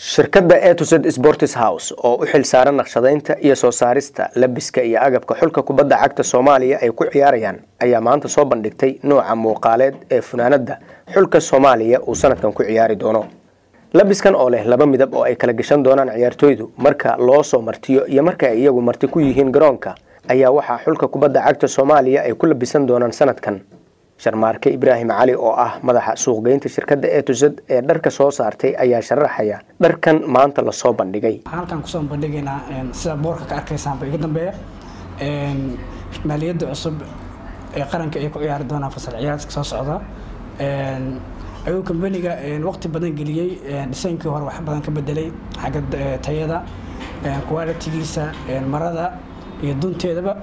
shirkadda etosed sports house oo u xil saaran naqshadaynta iyo soo saarista labiska iyo agabka xulka kubadda cagta soomaaliya ay ku ciyaarayaan ayaa maanta soo bandhigtay nooca muuqaaleed ee funaanadda xulka soomaaliya uu sanadkan ku ciyaari doono labiskan oo leh laba midab oo ay kala gashan doonaan ciyaartooydu marka loo soo martiyo iyo marka ay iyagu marti ku yihiin garoonka ayaa waxaa xulka kubadda cagta soomaaliya ay ku labisan doonaan sanadkan sharmaarke ibraahim cali oo ah madaxa suuqgeynta shirkadda etosed ee dharka soo saartay ayaa sharaxaya dharkan maanta lasoo bandhigay halkan kusoo bandhigaynaa sida boorka ka arkaysaanba iga dambeeya maaliyadda cusub ee qaranka ay ku ciyaari doonaan fasal ciyaaradka soo socda ayuu kambaniga waqti badan geliyey dhisaynkii hore wax badan ka bedelay xagga tayada qualitigiisa marada iyo dunteedaba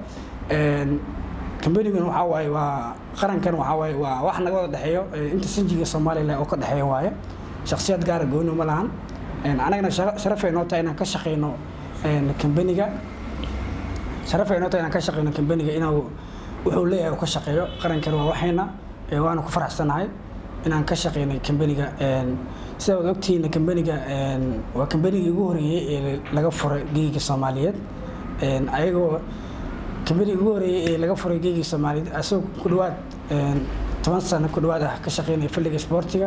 kambanigan waxaa waaye waa qarankan waxaa waaye waa wax naga wada dhexeeyo inta sinjiga somalilan oo ka dhexeeya waaye shakhsiyad gaara gooni ma lahan anagana sharafay noo tahay inaan ka shaqeyno kambaniga sharafay noo tahay inaan ka shaqeyno kambaniga inuu wuxuu leeyahay uu ka shaqeeyo qarankan waa waxayna waana ku faraxsanahay inaan ka shaqeynay kambaniga sida wad ogtihiina kambaniga waa kambanigii ugu horeeyey ee laga furay geyiga soomaaliyeed ayagoo kambanigi ugu horeeyey ee laga furay geegii soomaaliyeed asagoo ku dhawaad toban sano ku dhawaad ah ka shaqeynaya filiga isboortiga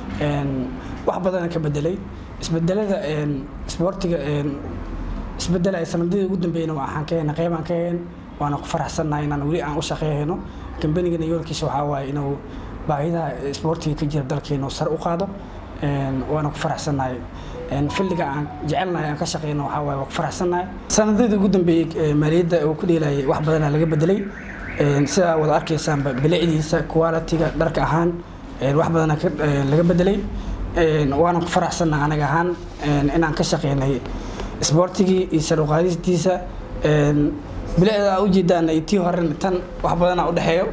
wax badana ka bedelay isbedelada isboortiga isbedela ay sanadadii ugu dambeeyna waxaan ka heyna qeybaan ka heen waana ku faraxsannahay inaan weli aan u shaqeeyhayno kambanigana yoolkiisa waxaa waaye inuu baahidaha isboortiga ka jira dalkeena sar u qaado waana ku faraxsannahay filiga aan jecelnahay aan ka shaqeyno waxaa waaye waa ku faraxsannahay sanadadii ugu dambeeyey maaliyadda uu ku dheelayay wax badanaa laga bedelay sidaa wada arkaysaanba bilicdiisa qualitiga dharka ahaan wax badanaa laga bedelay waana ku faraxsannahay anaga ahaan inaan ka shaqeynay isboortigii iyo saruqaadistiisa bilicda ujeedaan iyo tii horena tan wax badanaa udhexeeyo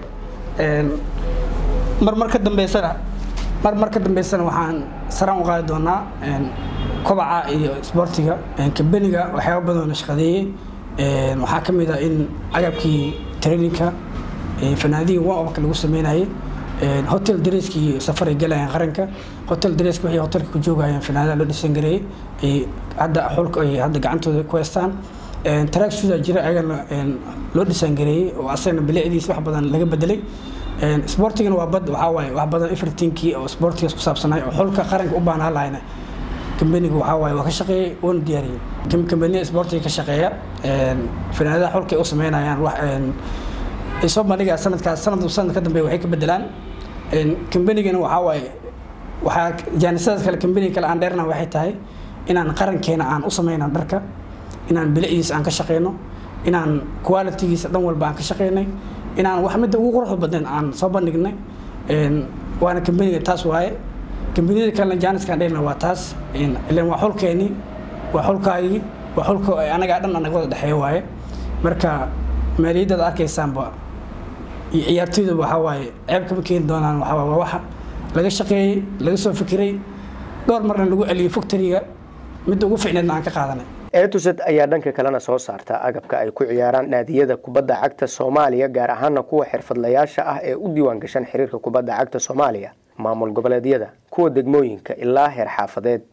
mar mar ka dambeysana mar mar ka dambeysana waxaan saraan u qaadi doonaa kobaca iyo isboortiga kambaniga waxyaaba badan la shaqadeeyey waxaa ka mid ah in agabkii traininka fanaadihii warmka lagu sameynayay hotel dareeskii safaray galayaan qaranka hotel dareeska waxay hotelka ku joogayaan fanaadaha loo dhisan gareeyey hadda xulka ay hadda gacantooda ku haystaan track suda jira ayagana loo dhisan gareeyey oo asagana bilicdiisa wax badan laga bedelay isboortigana waa bad waxaa waaye wax badan everythingkii oo isboortigaas ku saabsanay oo xulka qaranka u baahnaa lahayna kambanigu waxaa waaye waa ka shaqeeyey waana diyaariyey kambaniya isboortiga ka shaqeeya fanaanadaha xulka ay u sameynayaan wax ay soo bandhigaa sanadkaas sanad sanad ka dambeeya waxay ka bedelaan kambanigana waxaa waaye waxaa jaanisadaas kale kambaniga kale aan dheerna waxay tahay inaan qarankeena aan u sameyno dharka inaan bilicdiisa aan ka shaqeyno inaan qualitigiisa dhan walba aan ka shaqeynay inaan wax midda ugu quruxda badnayn aan soo bandhignay waana kambaniga taas waaye kambaniyada kalena jaaniskaan dheelna waa taas ilan waa xulkeeni waa xulkaagii waa xulka anagaa dhan anaga wada dhexeeya waaye marka maaliyaddaad arkaysaanba iyo ciyaartooydaba waxaa waaye ceeb kama keeni doonaan waxaa waa waxa laga shaqeeyey laga soo fikiray dhowr marna lagu celiyey factoriga midda ugu ficneedna aan ka qaadanay etosed ayaa dhanka kalena soo saarta agabka ay ku ciyaaraan naadiyada kubadda cagta soomaaliya gaar ahaana kuwa xirfadlayaasha ah ee u diiwaan gashan xiriirka kubadda cagta soomaaliya maamul goboleedyada kuwa degmooyinka ilaa heer xaafadeed